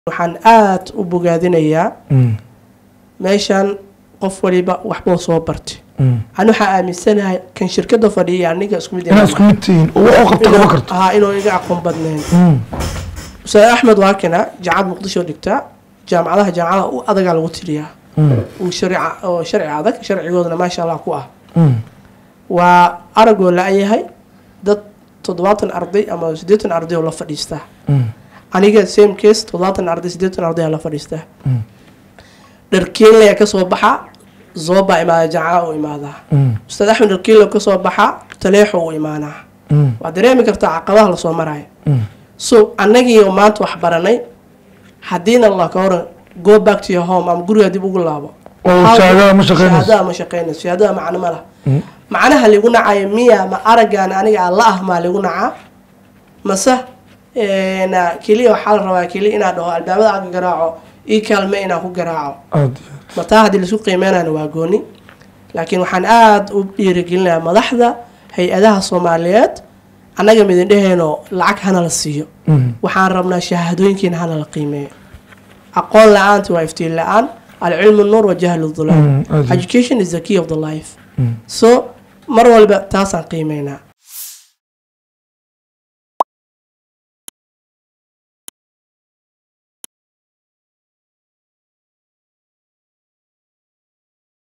waxaan aada u bogaadinayaa Mm. meeshan qof waliba waxbuu soo bartay Mm. ani waxaa aaminsanahay kan shirkada fadhiya aniga isku mid inaad isku mid tihiin oo wax u qabto inuu- lama karto haa, inuu iga aqoon badnayn Mm. ustaad axmed waakina jaamacad muqdisho dhigtaa jaamacadaha jaamacadaha u adagaa lagu tiriyaa Mm. uu sharica oo sharci adag sharcigoodana maasha allah ku ah Mm. waa aragoo la-yahay dad toddobaatan arday ama siddeetan arday oo la fadhiistaa Mm. aniga same case toddobaatan arday siddeetan arday aa la fadhiistaa Mm. dharkeenlaya kasoo baxa zoobaa imaada jaamacada u imaadaa Mm. ustaad axmed dharkeenla kasoo baxa taleexo u imaanaa Mm. waad dareemi kartaa caqabaha lasoo maraayo Mm. so annagiio maanta wax baranay haddiina la ka horan go back to your home ama guriga dib ugu laabo oo shahaadada ma shaqeynayso shahaadada ma shaqeynayso shahaadada macno ma laha Mm. macnaha ligu nacayo miya ma araggaan aniga aan la ah maa ligu nacaa mase een, keliya waxaa la rabaa keliya inaan dhaho albaabada aan ka garaaco ii kaalme inaan ku garaaco aad ma taa haddii laisku qiimeynayna waa gooni laakiin waxaan aada u dhiirigelinayaa madaxda hay-adaha soomaaliyeed annaga midindheheenoo lacag hana la siiyo Mm. waxaan rabnaa shahaadooyinkiina hana la qiimeeyo aqoon la-aanta waa iftiin la-aan alcilmu nuur wa jahlu Mm, dhulaam aad iyo- education is the key of the life Mm. so mar walba taasaan qiimeynaa